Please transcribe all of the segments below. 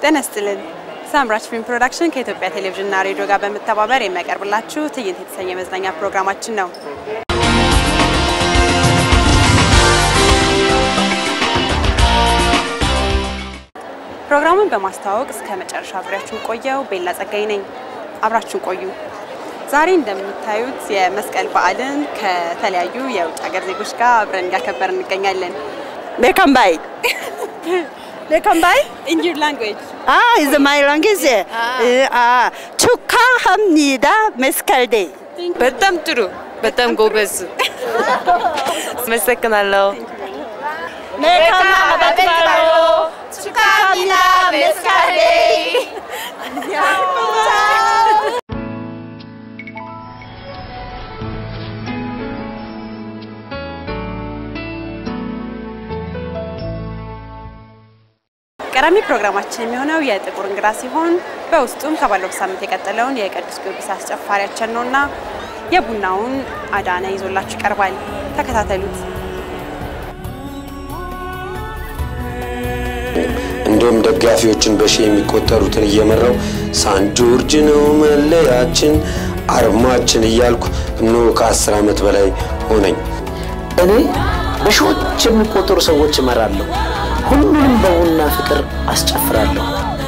ጤና ይስጥልን። ሳምራች ፊልም ፕሮዳክሽን ከኢትዮጵያ ቴሌቪዥንና ሬዲዮ ጋር በመተባበር የሚያቀርብላችሁ ትዕይንት የተሰኘ መዝናኛ ፕሮግራማችን ነው። ፕሮግራሙን በማስተዋወቅ እስከ መጨረሻ አብሬያችሁን ቆየው ቤላ ጸጋይ ነኝ። አብራችሁን ቆዩ። ዛሬ እንደምታዩት የመስቀል በዓልን ከተለያዩ የውጭ ሀገር ዜጎች ጋር አብረን እያከበርን እንገኛለን። Welcome by. Welcome by. In your language. Ah, is my language. 아, 축하합니다. 메스칼 데이. በጣም ጥሩ፣ በጣም ጎበዝ። አመሰግናለሁ። ሜካማ አባትባሎ 축하합니다. 메스칼 데이. ቀዳሚ ፕሮግራማችን የሚሆነው የጥቁር እንግዳ ሲሆን በውስጡም ከባለፈው ሳምንት የቀጠለውን የቅዱስ ጊዮርጊስ አስጨፋሪያችን ነውና የቡናውን አዳነ ይዞላችሁ ይቀርባል። ተከታተሉት። እንዲሁም ደጋፊዎችን በሺ የሚቆጠሩትን እየመራው ሳን ጆርጅ ነው መለያችን አርማችን እያልኩ እነሆ ከአስር ዓመት በላይ ሆነኝ። እኔ በሺዎች የሚቆጠሩ ሰዎች እመራለሁ። ሁሉንም በቡና ፍቅር አስጨፍራለሁ።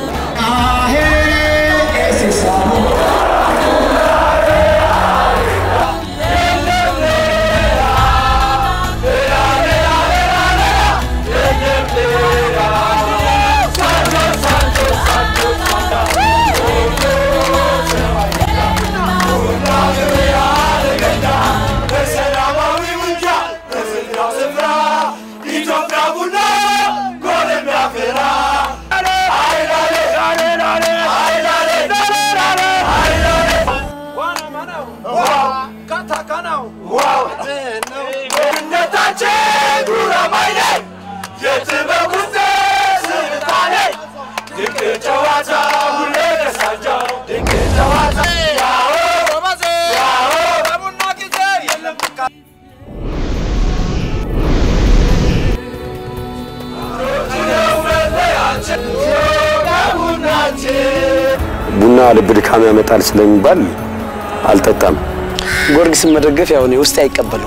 ቡና ልብ ድካም ያመጣል ስለሚባል አልጠጣም። ጊዮርጊስን መደገፍ ያው እኔ ውስጤ አይቀበለው።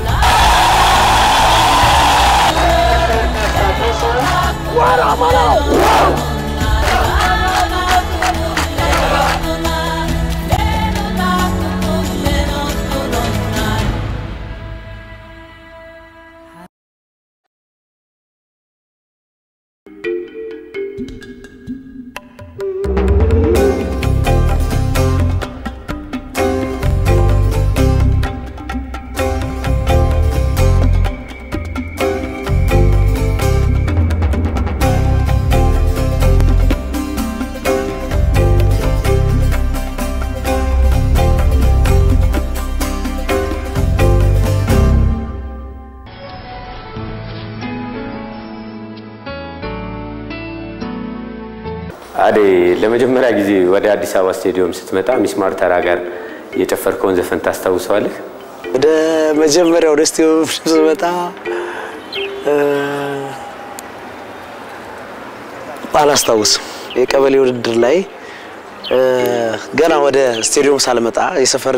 አዴ ለመጀመሪያ ጊዜ ወደ አዲስ አበባ ስቴዲየም ስትመጣ ሚስማር ተራ ጋር የጨፈርከውን ዘፈን ታስታውሰዋለህ? ወደ መጀመሪያ ወደ ስቴዲየም ስመጣ እ፣ አላስታውስም። የቀበሌ ውድድር ላይ እ፣ ገና ወደ ስቴዲየም ሳልመጣ የሰፈር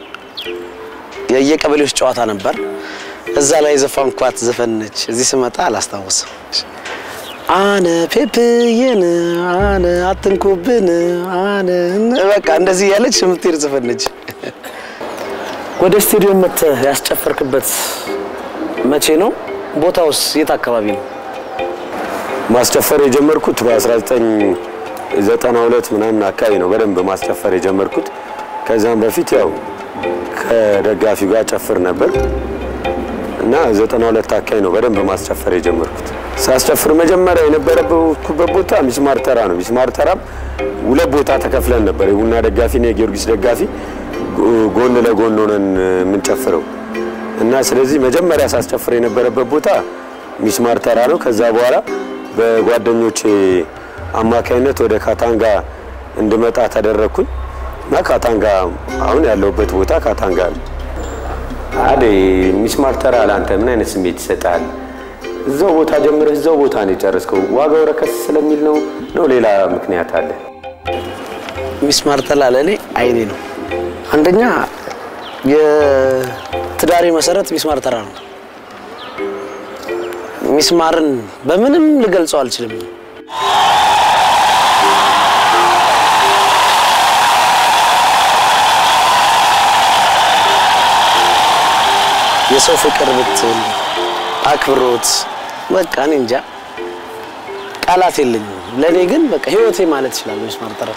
የየቀበሌዎች ጨዋታ ነበር። እዛ ላይ የዘፈንኳት ዘፈን ነች። እዚህ ስመጣ አላስታውስም። አነ ፔፕዬን አነ አትንኩብን አነ በቃ እንደዚህ ያለች የምትሄድ ዘፈን ነች። ወደ ስቴዲየም መጥተህ ያስጨፈርክበት መቼ ነው? ቦታውስ የት አካባቢ ነው? ማስጨፈር የጀመርኩት በ1992 ምናምን አካባቢ ነው በደንብ ማስጨፈር የጀመርኩት። ከዛም በፊት ያው ከደጋፊው ጋር ጨፍር ነበር እና 92 አካባቢ ነው በደንብ ማስጨፈር የጀመርኩት። ሳስጨፍር መጀመሪያ የነበረበት ቦታ ሚስማር ተራ ነው። ሚስማር ተራም ሁለት ቦታ ተከፍለን ነበር። የቡና ደጋፊና የጊዮርጊስ ደጋፊ ጎ- ጎን ለጎን ሆነን የምንጨፍረው እና ስለዚህ መጀመሪያ ሳስጨፍር የነበረበት ቦታ ሚስማር ተራ ነው። ከዛ በኋላ በጓደኞቼ አማካይነት ወደ ካታንጋ እንድመጣ ተደረግኩኝ እና ካታንጋ አሁን ያለሁበት ቦታ ካታንጋ ነው። አዴ ሚስማር ተራ ለአንተ ምን አይነት ስሜት ይሰጣል? እዛው ቦታ ጀምረህ እዛው ቦታ ነው የጨረስከው። ዋጋው ረከስ ስለሚል ነው ነው ሌላ ምክንያት አለ? ሚስማር ተላ ለእኔ አይኔ ነው። አንደኛ የትዳሬ መሰረት ሚስማር ተራ ነው። ሚስማርን በምንም ልገልጸው አልችልም። የሰው ፍቅር ብትል አክብሮት፣ በቃ እኔ እንጃ ቃላት የለኝም። ለእኔ ግን በቃ ህይወቴ ማለት ይችላል ሚስማር ተራ።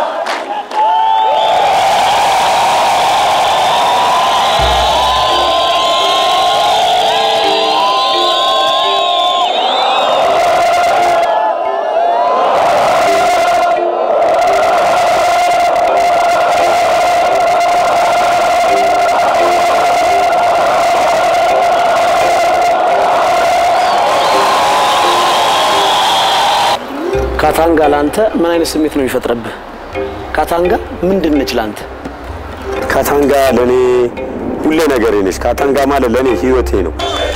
ካታንጋ ለአንተ ምን አይነት ስሜት ነው የሚፈጥረብህ? ካታንጋ ምንድን ነች ለአንተ? ካታንጋ ለእኔ ሁሌ ነገሬ ነች። ካታንጋ ማለት ለእኔ ህይወቴ ነው።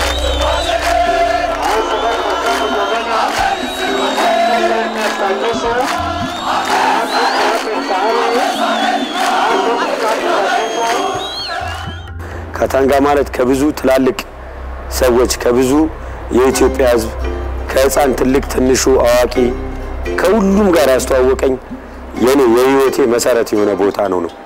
ካታንጋ ማለት ከብዙ ትላልቅ ሰዎች ከብዙ የኢትዮጵያ ህዝብ ከህፃን ትልቅ፣ ትንሹ፣ አዋቂ ከሁሉም ጋር ያስተዋወቀኝ የኔ የህይወቴ መሰረት የሆነ ቦታ ነው ነው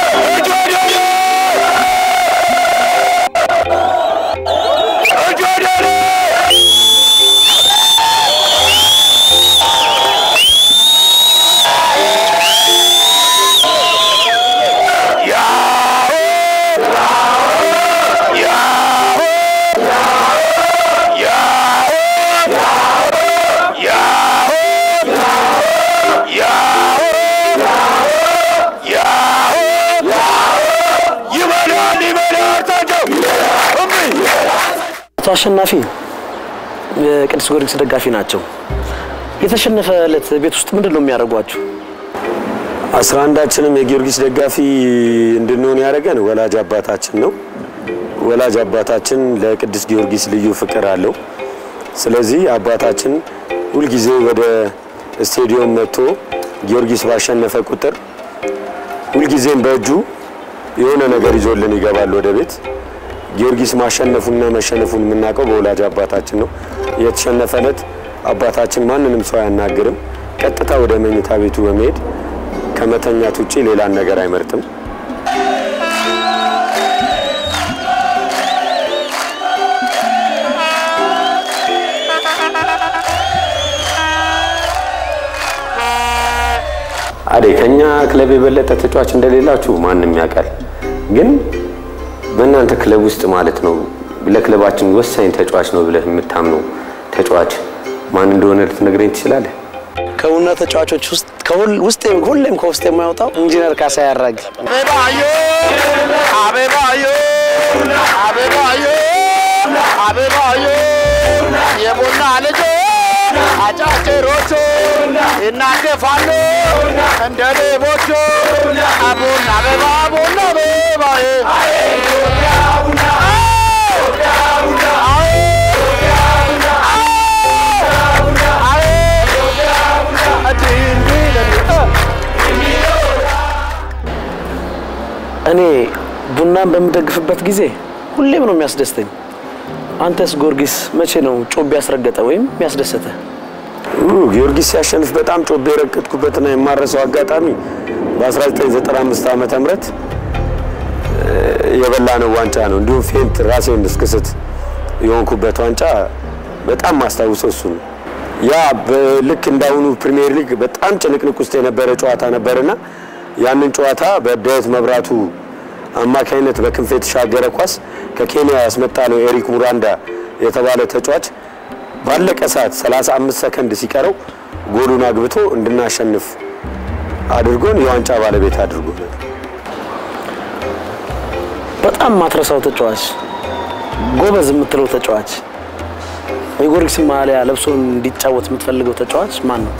አቶ አሸናፊ የቅዱስ ጊዮርጊስ ደጋፊ ናቸው። የተሸነፈ ዕለት ቤት ውስጥ ምንድን ነው የሚያደርጓችሁ? አስራ አንዳችንም የጊዮርጊስ ደጋፊ እንድንሆን ያደረገን ወላጅ አባታችን ነው። ወላጅ አባታችን ለቅዱስ ጊዮርጊስ ልዩ ፍቅር አለው። ስለዚህ አባታችን ሁልጊዜ ወደ ስቴዲየም መጥቶ ጊዮርጊስ ባሸነፈ ቁጥር ሁልጊዜም በእጁ የሆነ ነገር ይዞልን ይገባል ወደ ቤት። ጊዮርጊስ ማሸነፉንና መሸነፉን የምናውቀው በወላጅ አባታችን ነው። የተሸነፈ ዕለት አባታችን ማንንም ሰው አያናግርም። ቀጥታ ወደ መኝታ ቤቱ በመሄድ ከመተኛት ውጪ ሌላን ነገር አይመርጥም። አዴ ከኛ ክለብ የበለጠ ተጫዋች እንደሌላችሁ ማንም ያውቃል። ግን በእናንተ ክለብ ውስጥ ማለት ነው ለክለባችን ወሳኝ ተጫዋች ነው ብለህ የምታምነው ተጫዋች ማን እንደሆነ ልትነግረኝ ትችላለህ? ከቡና ተጫዋቾች ውስጥ ከሁል- ውስጤ ሁሌም ከውስጥ የማይወጣው ኢንጂነር ካሳ ያራግ አበባዮ አበባዮ አበባዮ አበባዮ የቡና ልጆ አጫጭሮቹ ይናደፋሉ እንደ ሌቦቹ አቡና አበባ ቡና አበባዬ እኔ ቡናን በምደግፍበት ጊዜ ሁሌም ነው የሚያስደስተኝ። አንተስ ጊዮርጊስ መቼ ነው ጮቤ ያስረገጠ ወይም የሚያስደሰተ? ኡ፣ ጊዮርጊስ ሲያሸንፍ በጣም ጮቤ የረገጥኩበትና የማረሰው አጋጣሚ በ1995 ዓመተ ምህረት የበላነው ዋንጫ ነው። እንዲሁም ፌንት ራሴን እስክስት የሆንኩበት ዋንጫ በጣም ማስታውሰው እሱ ነው። ያ በልክ እንዳሁኑ ፕሪሚየር ሊግ በጣም ጭንቅንቅ ውስጥ የነበረ ጨዋታ ነበርና ያንን ጨዋታ በዳዊት መብራቱ አማካኝነት በክንፍ የተሻገረ ኳስ ከኬንያ ያስመጣ ነው ኤሪክ ሙራንዳ የተባለ ተጫዋች ባለቀ ሰዓት 35 ሰከንድ ሲቀረው ጎሉን አግብቶ እንድናሸንፍ አድርጎን የዋንጫ ባለቤት አድርጎናል። በጣም ማትረሳው ተጫዋች፣ ጎበዝ የምትለው ተጫዋች፣ የጊዮርጊስ ማሊያ ለብሶ እንዲጫወት የምትፈልገው ተጫዋች ማን ነው?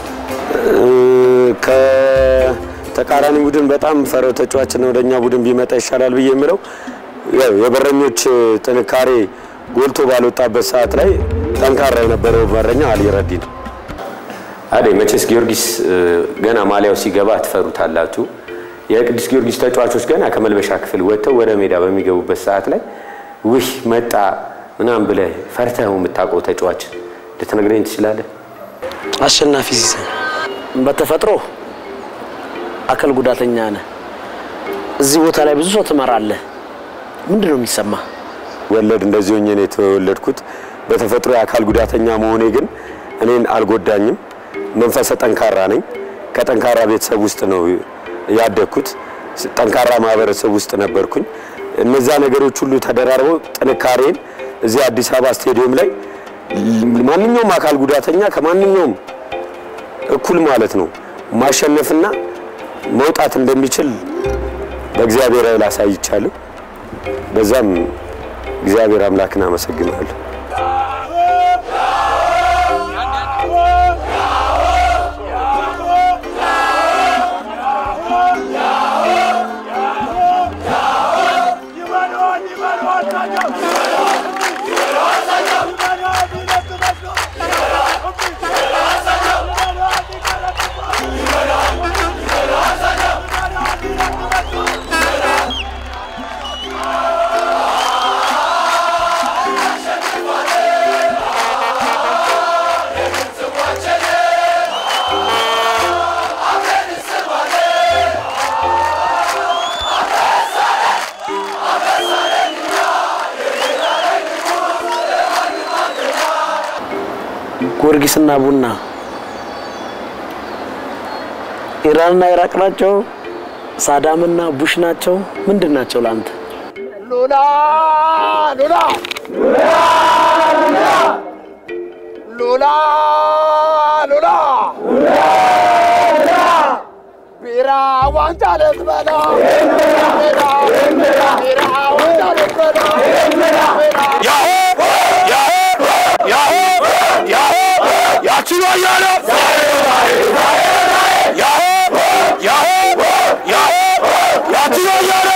ከተቃራኒ ቡድን በጣም ፈረው ተጫዋችና ወደኛ ቡድን ቢመጣ ይሻላል ብዬ የምለው ያው የበረኞች ጥንካሬ ጎልቶ ባልወጣበት ሰዓት ላይ ጠንካራ የነበረው በረኛ አሊ ረዲ ነው። አዴ መቼስ ጊዮርጊስ እ፣ ገና ማሊያው ሲገባ ትፈሩታላችሁ። የቅዱስ ጊዮርጊስ ተጫዋቾች ገና ከመልበሻ ክፍል ወጥተው ወደ ሜዳ በሚገቡበት ሰዓት ላይ ውህ መጣ ምናምን ብለህ ፈርተኸው የምታውቀው ተጫዋች ልትነግረኝ ትችላለህ? አሸናፊ ሲሳይ በተፈጥሮ አካል ጉዳተኛ ነህ። እዚህ ቦታ ላይ ብዙ ሰው ትመራለህ። ምንድን ነው የሚሰማ? ወለድ እንደዚህ ሆኜ ነው የተወለድኩት። በተፈጥሮ የአካል ጉዳተኛ መሆኔ ግን እኔን አልጎዳኝም። መንፈሰ ጠንካራ ነኝ። ከጠንካራ ቤተሰብ ውስጥ ነው ያደግኩት። ጠንካራ ማህበረሰብ ውስጥ ነበርኩኝ። እነዛ ነገሮች ሁሉ ተደራርበው ጥንካሬን እዚህ አዲስ አበባ ስቴዲየም ላይ ማንኛውም አካል ጉዳተኛ ከማንኛውም እኩል ማለት ነው ማሸነፍና መውጣት እንደሚችል በእግዚአብሔር ኃይል አሳይቻለሁ። በዛም እግዚአብሔር አምላክን አመሰግናለሁ። ጊዮርጊስና ቡና ኢራንና ኢራቅ ናቸው። ሳዳምና ቡሽ ናቸው። ምንድን ናቸው ለአንተ? ሉላ ሉላ ሉላ ሉላ ቢራ ዋንጫ ልትበላ ቢራ ቢራ ዋንጫ ልትበላ ያሆ ያሆ ያሆ ያሆ ያቺ ነው እያለ ያሆ ያሆ ያሆ ያቺ ነው እያለ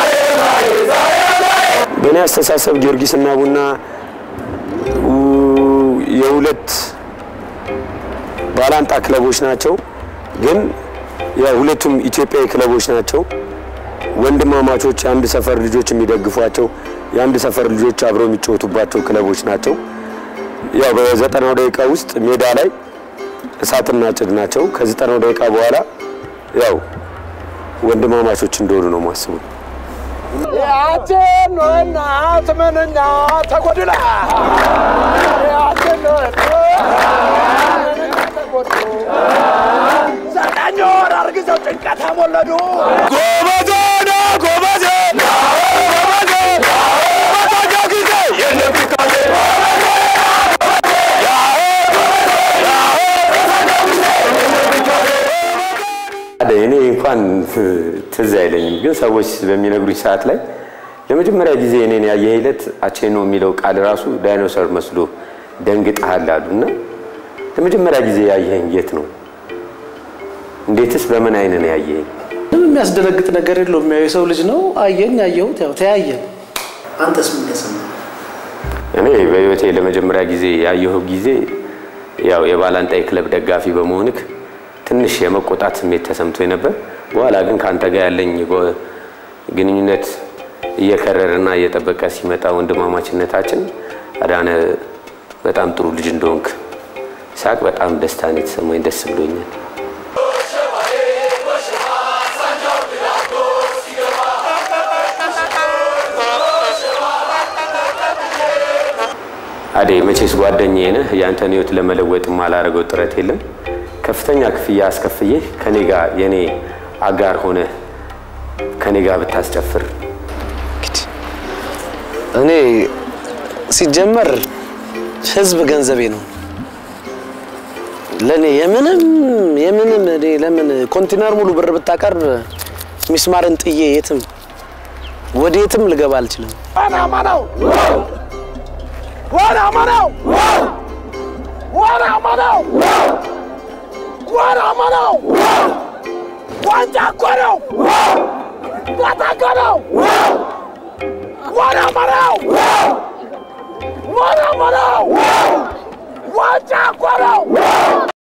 በእኔ አስተሳሰብ ጊዮርጊስና ቡና ው- የሁለት ባላንጣ ክለቦች ናቸው። ግን ያው ሁለቱም ኢትዮጵያዊ ክለቦች ናቸው። ወንድማማቾች፣ የአንድ ሰፈር ልጆች የሚደግፏቸው፣ የአንድ ሰፈር ልጆች አብረው የሚጫወቱባቸው ክለቦች ናቸው። ያው በዘጠናው ደቂቃ ውስጥ ሜዳ ላይ እሳትና ጭድ ናቸው። ከዘጠናው ደቂቃ በኋላ ያው ወንድማማቾች እንደሆኑ ነው ማስቡ። ያችን ነው እናት ምንኛ ተጎድላ ያችን ነው ምንኛ ተጎዱ ዘጠኝ ወር አርግዘው ጭንቀት አሞለዱ ጎበዜ ና ጎበዜ ጎበዜ በታጃ ጊዜ የለም ፊታዜ አደ እኔ እንኳን ትዝ አይለኝም፣ ግን ሰዎች በሚነግሩኝ ሰዓት ላይ ለመጀመሪያ ጊዜ እኔን ያየህ ዕለት አቼኖ የሚለው ቃል ራሱ ዳይኖሰር መስሎ ደንግጠሃል አሉ እና ለመጀመሪያ ጊዜ ያየኸኝ የት ነው? እንዴትስ በምን አይን ነው ያየኸኝ? ምንም የሚያስደነግጥ ነገር የለውም። ያው የሰው ልጅ ነው። አየኝ፣ አየሁት፣ ያው ተያየን። አንተስ ምን ተሰማ? እኔ በህይወቴ ለመጀመሪያ ጊዜ ያየሁ ጊዜ ያው የባላንጣይ ክለብ ደጋፊ በመሆንክ ትንሽ የመቆጣት ስሜት ተሰምቶ ነበር። በኋላ ግን ከአንተ ጋር ያለኝ ጎ- ግንኙነት እየከረረና እየጠበቀ ሲመጣ ወንድማማችነታችን አዳነ በጣም ጥሩ ልጅ እንደሆንክ ሳቅ በጣም ደስታን የተሰማኝ ደስ ብሎኛል። አዴ መቼስ ጓደኛዬ ነህ። ያንተን ህይወት ለመለወጥ የማላደርገው ጥረት የለም። ከፍተኛ ክፍያ አስከፍዬ ከኔ ጋር የኔ አጋር ሆነ ከኔ ጋር ብታስጨፍር እኔ ሲጀመር ህዝብ ገንዘቤ ነው። ለእኔ የምንም የምንም እኔ ለምን ኮንቲነር ሙሉ ብር ብታቀርብ ሚስማርን ጥዬ የትም ወደ የትም ልገባ አልችልም። ዋናማ ነው ዋናማ ነው ዋናማ ነው ዋናማ ነው ዋንጫ እኮ ነው ታታ እኮ ነው ዋናማ ነው ሞራ ሞራ ዋንጫ